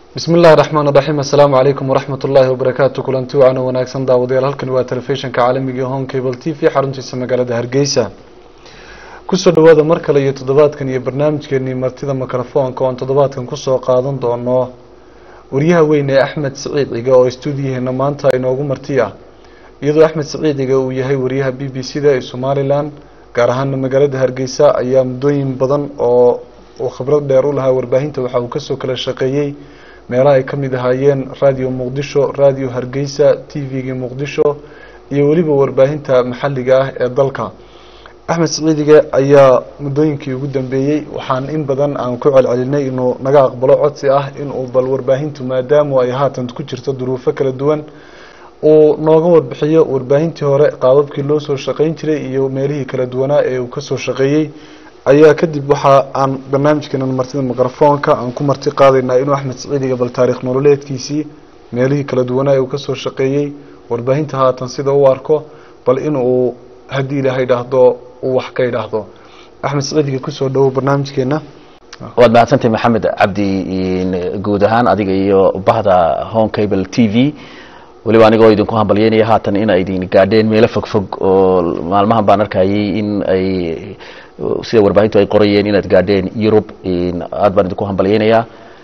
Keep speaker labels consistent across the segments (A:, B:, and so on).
A: bismi illahi raxmaan raxiim assalaamu calaykum waraxmat ullaahi wabarakaatu kulanti waana wanaagsan daawadayaal halkani waa telefishinka caalamiga home cable t v xaruntiisa magaalada hargeysa kusoo dhawaada mar kale iyo toddobaadkan iyo barnaamijkeenii martida mikrofoonka oon toddobaadkan kusoo qaadan doono waryaha weyn ee axmed siciid ciga oo stuudiyaheena maanta inoogu marti ah iyadoo axmed siciid ciga uu yahay waryaha b b c da ee somalilan gaar ahaana magaalada hargeysa ayaa muddooyin badan oo uu khibrad dheer u lahaa warbaahinta waxa uu kasoo kala shaqeeyey meelaha ay kamid ahaayeen radio muqdisho radio hargeysa t v-gii muqdisho iyo weliba warbaahinta maxalliga ah ee dalka axmed siciidige ayaa muddooyinkii ugu dambeeyey waxaan in badan aan ku celcelinay inuu naga aqbalo codsi ah inuu bal warbaahintu maadaamu ay haatan ku jirto duruufo kala duwan uu nooga warbixiyo warbaahintii hore qaababkii loo soo shaqeyn jiray iyo meelihii kala duwanaa ee uu kasoo shaqeeyey ayaa kadib waxa aan barnaamijkeena martida mikrofoonka aan ku marti qaadaynaa inuu axmed siciidiga bal taariikh nololeedkiisii meelihii kala duwanaa ee uu kasoo shaqeeyey warbaahinta haatan sida u arko bal in uu haddii ilaahay idhaahdo uu wax ka idhaahdo axmed siciidiga kusoo dhawow barnaamijkeena
B: waad mahadsantahay maxamed cabdi guud ahaan adiga iyo bahda home cable t v weliba anigoo idinku hambalyeynaya haatan in ay idin gaadheen meelo fogfog oo maalmahan baan arkayay in ay sida warbaahintu ay qorayeen inaad gaadheen yurub aad baan idinku hambalyeynayaa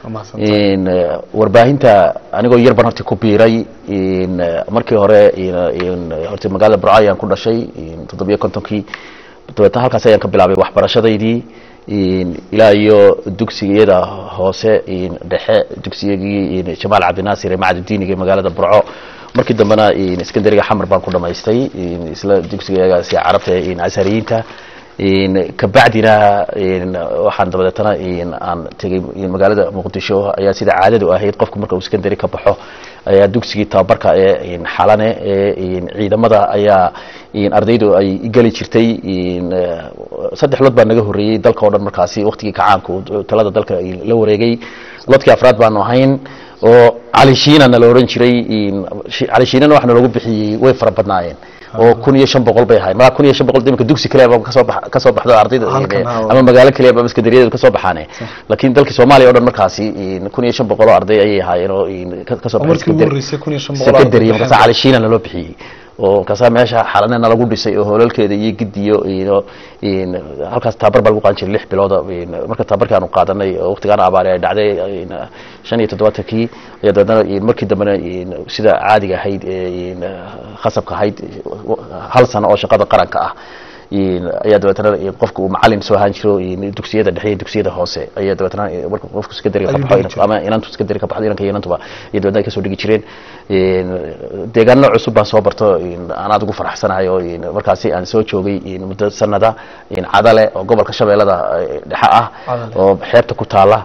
B: warbaahinta anigoo yar baan horta ku biiray markii hore horta magaalada burco ayaan ku dhashay toddobiyo kontonkii dabeetna halkaas ayaan ka bilaabay waxbarashadaydii ilaa iyo dugsigiyada hoose dhexe dugsigagii jamaal cabdinaasir ee macadudiniga ee magaalada burco markii dambena skandariga xamar baan ku dhamaystay isla dugsigagaasi carabta ashariyiinta kabacdina waxaan dabadeetana aan tegay magaalada muqdisho ayaa sida caadadu ahayd qofku marka uu skandary ka baxo ayaa dugsigii tababarka ee xalane ee ciidamada ayaa ardaydu ay geli jirtay saddex lood baa naga horreeyey dalka o dhan markaasi waktigii kacaanku talada dalka la wareegay lodkii afraad baanu ahayn oo calishiinana la odhan jiray calishiinana waxna loogu bixiyey way fara badnaayeen oo kun iyo shan boqol bay ahayd malaa kun iyo shan boqol imika dugsi kaliya kasoo ba kasoo baxdo ardayda ama magaalo kaliya ba iskandariyadeedu kasoo baxaane laakiin dalkii soomaaliya o dhan markaasi kun iyo shan boqol oo arday ayay ahaayeen oo kasoo baxay markaasa calishiinana loo bixiyey oo markaasa meesha xalanena lagu dhisay oo hoolalkeeda iyo gidiyo iyo halkaas tababar baa lagu qaadan jiray lix bilooda marka tababarkii aanu qaadanay oo waqtigaan abaari ay dhacday shan iyo toddobaatankii ayaa dabeetna markii dambena sida caadiga ahayd khasabka ahayd hal sano oo shaqada qaranka ah ayaa dabeetna qofka uu macalin soo ahaan jiro dugsiyada dhexe iyo dugsiyada hoose ayaa dabeetna marka qofku secondary ka baxo ama inantu secondary ka baxdo inanka iyo inantuba iyo dabeetna ay kasoo dhigi jireen deegaano cusub baan soo barto aan aad ugu faraxsanahay oo markaasi aan soo joogay muddo sanada cadale oo gobolka shabeellada dhexe ah oo xeebta ku taala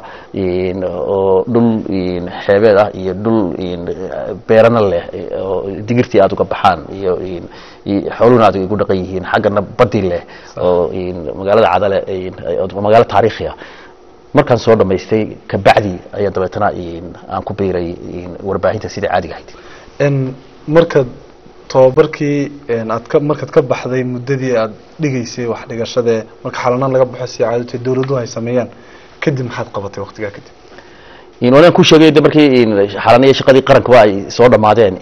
B: oo dhul xeebeed ah iyo dhul beerana leh oo digirtii aad uga baxaan iyo xooluhuna aad igu dhaqan yihiin xaggana badi leh oo magaalada cadale magaalo taariikhiya markaan soo dhamaystay kabacdi ayaa dabeetana aan ku biiray warbaahinta sida caadiga ahayd
A: markaad tababarkii aad ka markaad ka baxday muddadii aad dhigaysay wax dhigashadee marka xalanaan laga baxo si caadata dawladuhu ay sameeyaan kadib maxaad qabatay waqtigaa kadib
B: walaan ku sheegay de markii xalaniya shaqadii qarankaba ay soo dhamaadeen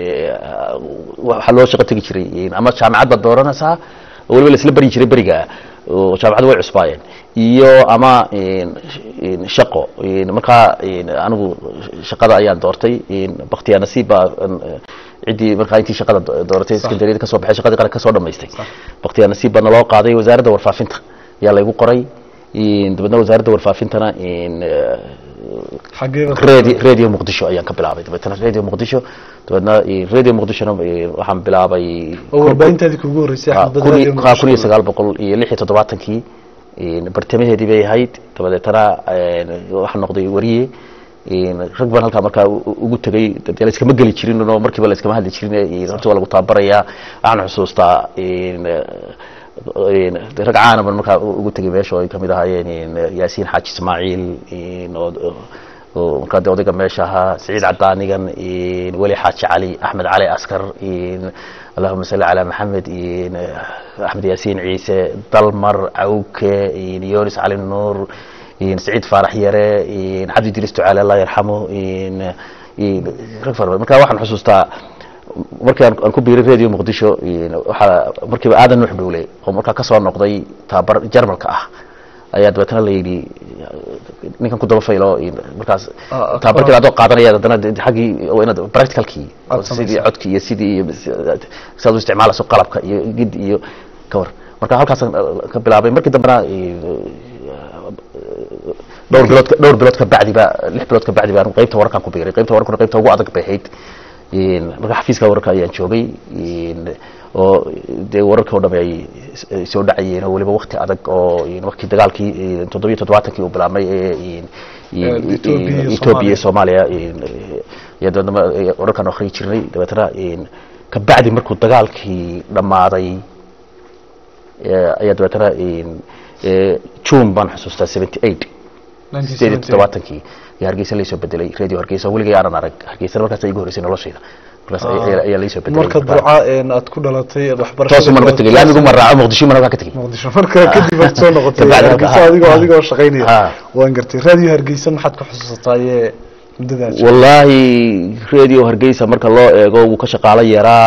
B: waxaa loo shaqo tegi jiray ama jaamacad baad dooranaysaa oo waliba laisla beri jiray beriga oo jaamacaddu way cusbaayeen iyo ama shaqo markaa anigu shaqada ayaan doortay baktiya nasiib baa ciddii markaa intii shaqada dooratay secondaryada kasoo baxay shaqadii qaranka kasoo dhamaystay baktiya nasiib baa naloo qaaday wasaaradda warfaafinta ayaa laygu qoray dabeedna wasaaradda warfaafintana radi radio muqdisho ayaan ka bilaabay dabeetna radio muqdisho dabeedna radio muqdishona waxaan bilaabay
A: warbaahintaadii kugu horreysay
B: kun iyo sagaal boqol iyo lix iyo toddobaatankii bartamaheedii bay ahayd dabadeetana waxaan noqday wariye rag baan halkaa markaa ugu tegay de layskama geli jirin oo markiiba layskama hadli jirin horta waa lagu tababarayaa waxaan xusuustaa rag caana ban markaa ugu tegay meesha oo ay kamid ahaayeen yaasiin xaaji ismaaciil oo markaa de odayga meesha ahaa saciid cadaanigan weli xaaji cali axmed cali askar allahuma salli calaa maxamed axmed yaasiin ciise dalmar cawke yonis cali nuur saciid faarax yare cabdi diris ducaale allah yarxamo rag fara badan marka waxaan xusuustaa markii aan ku biiray radio muqdisho waxaa markiiba aadan nuux dhowle oo markaa kasoo noqday tababar jarmalka ah ayaa dabeetana la yidhi ninkan ku daba faylo markaas tababarkii adoo qaadanaya haddana xaggii inaad practicalkii sidii codkii iyo sidii iyo sidaad u isticmaalayso qalabka iyo gid iyo kawar marka halkaasaan ka bilaabay markii dambena dhowr bilood dhowr bilood ka bacdi ba lix bilood ka bacdi baan qaybta wararkan ku biiray qaybta wararkuna qaybta ugu adag bay ahayd marka xafiiska wararka ayaan joogay oo dee wararkii o dham ay soo dhacayeen oo weliba wakti adag oo wakti dagaalkii toddobiyo toddobaatankii uu bilaabmay ee ethoobia iyo soomaaliya iyo dabeetna wararkaan akhriyi jirnay dabeetana kabacdi markuu dagaalkii dhammaaday ayaa dabeetana june baan xusuustaa seventy eight sideed iyo toddobaatankii iyo hargeysa laysoo bedelay radio hargeysa weligay aanan arag hargeysana markaas igu horreysay noloshayda markaas ayaa laysoo bedelay
A: marka burca aad ku dhalatay aad
B: toosu man ka tegay laamigu ma raaco muqdisho man halkaa ka tegay
A: muqdisho marka kadib aad soo noqotay hargeysa adigoo adigoo shaqaynaya waan gartay radio hargeysa maxaad ku xusuusataaye muddadaas
B: wallaahi radio hargeysa marka loo eego wuu ka shaqaalo yaraa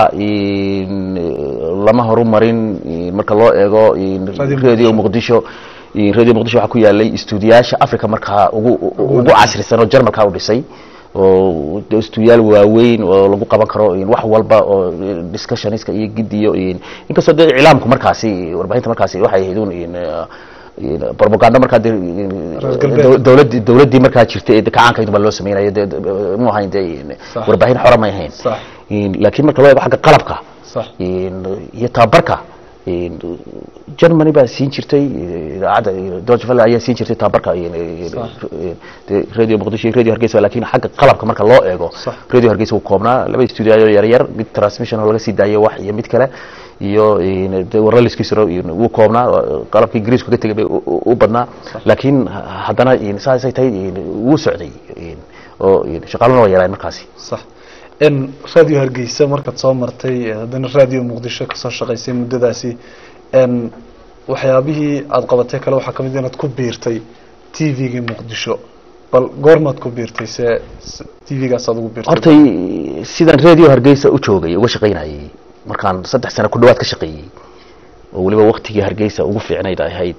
B: lama horumarin marka loo eego radio muqdisho radio muqdisho waxaa ku yaalay stuudiyaasha africa markaa ugu ugu casrisan oo jarmalka u dhisay oo stuudiyaal waaweyn oo lagu qaban karo wax walba oo discussionska iyo gidiyo inkastoo dee iclaamku markaasi warbaahinta markaasi waxay ahayd un propaganda markaa de dowladii dowladdii markaa jirtay ee kacaankayd baa loo sameynaya de mu ahayn de warbaahin xora may ahayn laakiin marka loo eego xagga qalabka iyo tababarka germany baa siin jirtay idaacadda deutsche welle ayaa siin jirtay tababarka radio muqdisho iyo radio hargeysa lakin xagga qalabka marka loo eego radio hargeysa wuu koobnaa laba studio yar yar mid transmission oo laga sii daayo wax iyo mid kale iyo waraliskiisuna wuu koobnaa qalabkii ingiriisku ka tegay bay u badnaa laakiin haddana saasay tahay wuu socday oo shaqaaluna waa yaraan markaasi
A: radio hargeysa markaad soo martay haddana radio muqdisho kasoo shaqaysay muddadaasi waxyaabihii aada qabatay kale waxaa kamid inaad ku biirtay t v-gii muqdisho bal goormaad ku biirtay se t v-gaas aad ugu biirtay
B: hortay sidaan radio hargeysa u joogay uga shaqaynayay markaan saddex sano ku dhawaad ka shaqeeyey oo weliba waktigii hargeysa ugu fiicnayd ay ahayd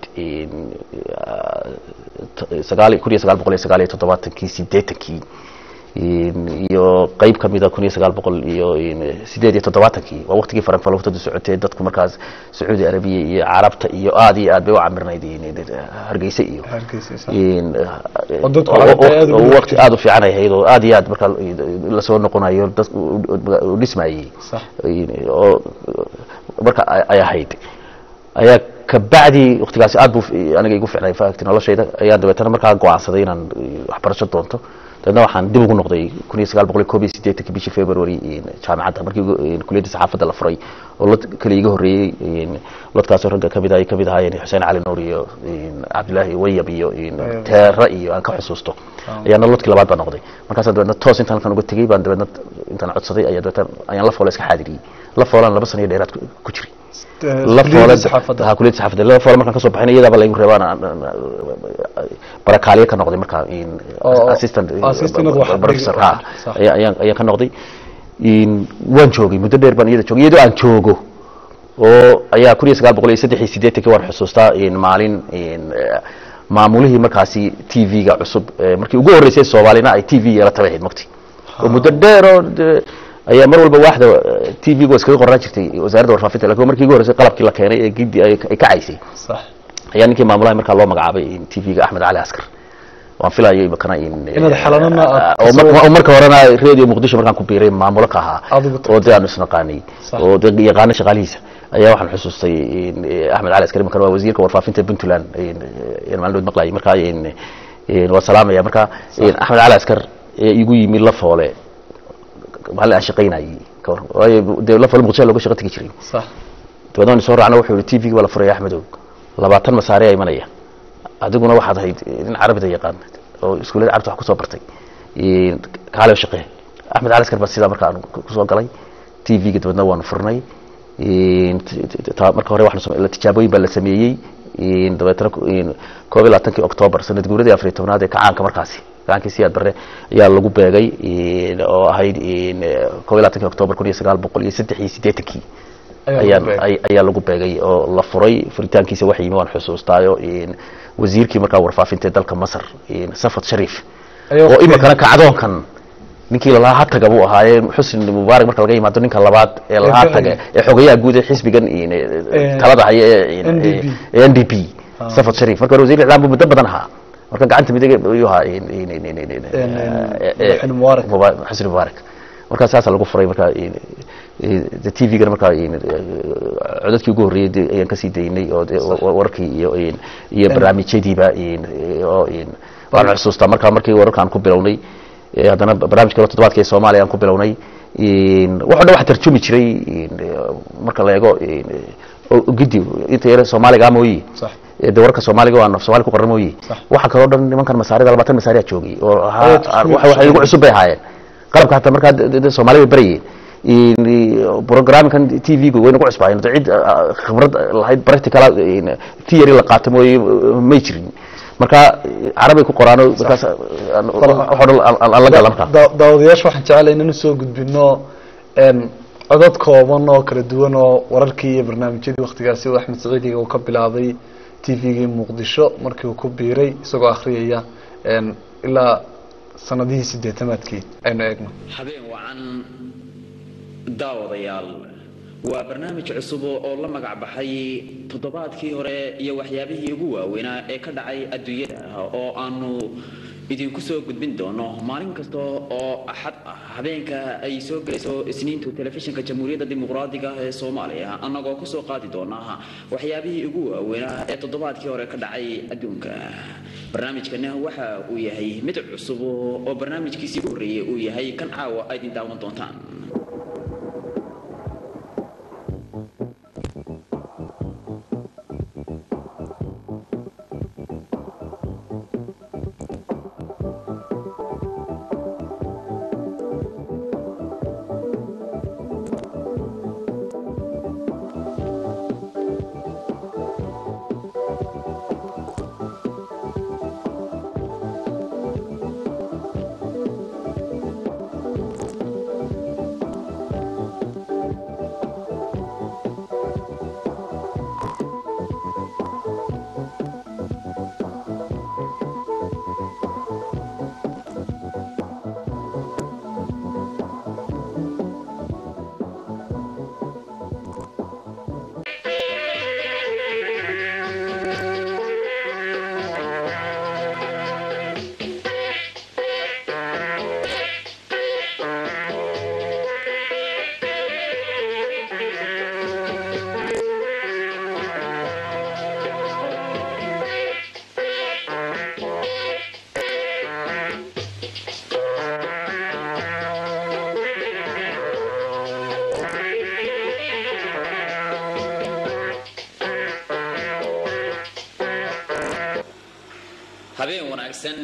B: sagaal kun iyo sagaal boqol iyo sagaal iyo toddobaatankii sideetankii iyo qeyb kamida kun iyo sagaal boqol iyo sideed iyo toddobaatankii waa waktigii faranfalowtadu socotee dadku markaas sacuudi arabiya iyo carabta iyo aada iyo aad bay u camirnayd hargeysa iyo wakti aada u fiican ay ahayd oo aada iyo aad markaa lasoo noqonayo dad u dhismayey oo marka ay ahayd ayaa kabacdi waktigaasi aad bu aniga igu ficnay fact noloshayda ayaan dabeetana markaa go-aansaday inaan waxbarasho doonto dabeedna waxaan dib ugu noqday kun iyo sagaal boqol iyo koob iyo sideetanki bishii february jaamacadda markii kuliyadda saxaafadda la furay oo lod kale iga horreeyey lodkaasoo ragga kamid ay kamid ahaayeen xuseen cali nuur iyo cabdillaahi wayab iyo teera iyo aan ka xusuusto ayaana lodkii labaad baa noqday markaasaan dabeedna toos intaan halkan uga tegey baan dabeedna intaan codsaday ayaa dabeetna ayaan la foole iska xaadiriyey la foolaan laba sano iyo dheeraad ku jiray la foole ha kuliyadda saxaafadda la foole markaan kasoo baxayna iyadaaba laygu reebaan barakaaliye ka noqday markaa assistant professor ha ayaan ayaan ka noqday waan joogay muddo dheer baan iyada joogay iyadoo aan joogo oo ayaa kun iyo sagaal boqol iyo saddex iyo siddeetankii waan xusuustaa maalin maamulihii markaasi t v-ga cusub markii ugu horreysay soomaalina ay t v yeelataba ahayd mugti oo muddo dheer oo ayaa mar walba waaxda t v-ga waa iskaga qornaan jirtay wasaaradda warfaafinta lakin markii ugu horreysay qalabkii la keenay ee gidi ay kacaysay ayaa ninkii maamulaha markaa loo magacaabay t v-ga axmed cali askar waan filayay makana
A: inaad xalanana
B: oo marka horena radio muqdisho markaan ku biiray maamulo ka ahaa oo dee aanu isnaqaanay oo de yaqaano shaqaalihiisa ayaa waxaan xusuustay axmed cali askari markan waa wasiirka warfaafinta puntland maalin maqlayay markaa waa salaamaya marka axmed cali askar igu yimi la foole maalin aan shaqaynayay waayo dee la foole muqdisho looga shaqo tegi jiray dabeedna waan soo raacna wuxuu yihi t v-ga waa la furaya axmedow labaatan masaare a imanaya adiguna waxaad ahayd nin carabida yaqaan oo iskuullada carabta wax kusoo bartay kaale shaqee axmed cali askar baa sidaa marka aan kusoo galay t v-ga dabeedna waanu furnay marka hore tijaabooyin baa la sameeyey dabeetana koob iyo labaatankii octoobar sanad guuradii afariy tobnaad ee kacaanka markaasi kacaankii siyaad barre ayaa lagu beegay oo ahayd koob iyo labaatankii octoobar kun iyo sagaal boqol iyo saddex iyo siddeetankii ayaan ayaa lagu beegay oo la furay furitaankiisa waxa yimi waan xusuustaayo wasiirkii markaa warfaafinta dalka masar safad shariif oo imikana kacdoonkan ninkii lalahaa hataga buu ahaayee xusni mubaarak marka laga yimaado ninka labaad ee lahaa taga ee xogayaha guud ee xisbigan talada haya ee n d p safad shariif marka hore wasiir iclaam buu muddo badan ahaa marka gacanta midig ayuu ahaa xusni mubaarak markaa saasa lagu furay marka t v-gana markaa codadkii ugu horreeyey ayaan kasii daynay oo wararkii iyo iyo barnaamijyadiiba oo waan xusuustaa markaa markii wararka aan ku bilownay haddana barnamij kalo toddobaadka ee soomaaliya aan ku bilownay waxo dhan waxa tarjumi jiray marka la eego gidi inta yare soomaaliga mooyi de wararka soomaaliga waa somalia ku qoran mooyi waxa kaloo dhan nimankan masaarida labaatan masaariya joogay oo waxay igu cusub bay ahaayeen qalabka hataa markaa soomaalida barayeen programkan t v-gu way nagu cusbaayeen cid khibrad lahayd practical theory la qaato mooye may jirin marka carabay ku qoraano markaas la gala markaa
A: daawadayaasha waxaan jecelahay inaan usoo gudbino codad kooban oo kala duwan oo wararkii iyo barnaamijyadii waktigaasi uu axmed saciidiga uu ka bilaabay t v-gii muqdisho markii uu ku biiray isagoo akhriyaya ilaa sanadihii sideetamaadkii aynu eegno
C: habeen wacan daawadayaal waa barnaamij cusub oo la magac baxay toddobaadkii hore iyo waxyaabihii ugu waaweynaa ee ka dhacay adduunyada oo aanu idinku soo gudbin doono maalin kasta oo axad ah habeenka ay soo gelayso isniintu telefishinka jamhuuriyadda dimuqraadiga ee soomaaliya annagoo kusoo qaadi doona waxyaabihii ugu waaweynaa ee toddobaadkii hore ka dhacay adduunka barnaamijkana waxa uu yahay mid cusub oo barnaamijkiisii u horreeyey uu yahay kan caawa aydin daawan doontaan habeen wanaagsan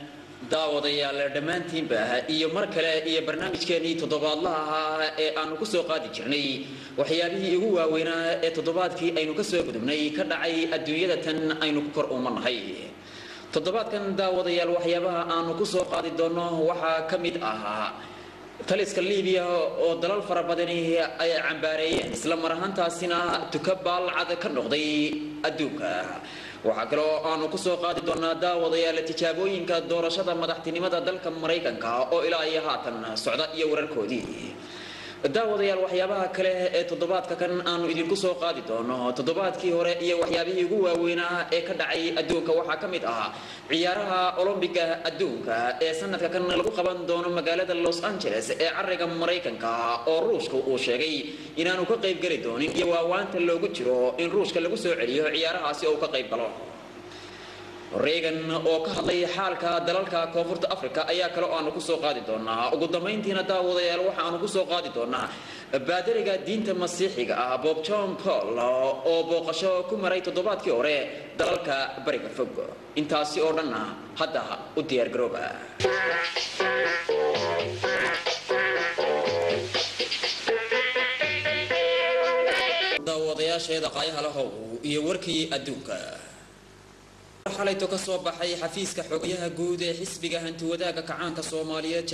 C: daawadayaal dhammaantiinba iyo mar kale iyo barnaamijkeenii toddobaadlaha ahaa ee aanu ku soo qaadi jirnay waxyaabihii ugu waaweynaa ee toddobaadkii aynu ka soo gudubnay ka dhacay adduunyada tan aynu ku kor uumanahay toddobaadkan daawadayaal waxyaabaha aanu ku soo qaadi doonno waxaa ka mid ahaa taliska libiya oo dalal fara badani ay cambaareeyeen isla mar ahaantaasina tuka baalcad ka noqday adduunka waxaa kaloo aanu ku soo qaadi doonaa daawadayaal tijaabooyinka doorashada madaxtinimada dalka maraykanka oo ilaa iyo haatan socda iyo wararkoodii daawadayaal waxyaabaha kale ee toddobaadka kan aanu idinku soo qaadi doono toddobaadkii hore iyo waxyaabihii ugu waaweynaa ee ka dhacay adduunka waxaa ka mid ah ciyaaraha olombiga adduunka ee sanadka kan lagu qaban doono magaalada los angeles ee cariga maraykanka oo ruushka uu sheegay inaanu ka qayb geli doonin iyo waawaanta loogu jiro in ruushka lagu soo celiyo ciyaarahaasi oo ka qayb galo reagan oo ka hadlay xaalka dalalka koonfurta africa ayaa kale oo aanu kusoo qaadi doonaa ugu dambayntiina daawadayaal waxa aanu kusoo qaadi doonaa baadariga diinta masiixiga ah bob john paul oo booqasho ku maray toddobaadkii hore dalalka bariga fog intaasi oo dhanna hadda u diyaargarooba daawadayaasheeda qaayaha lahow iyo warkii adduunka xalayto ka soo baxay xafiiska xogayaha guud ee xisbiga hantiwadaaga kacaanka soomaaliyeed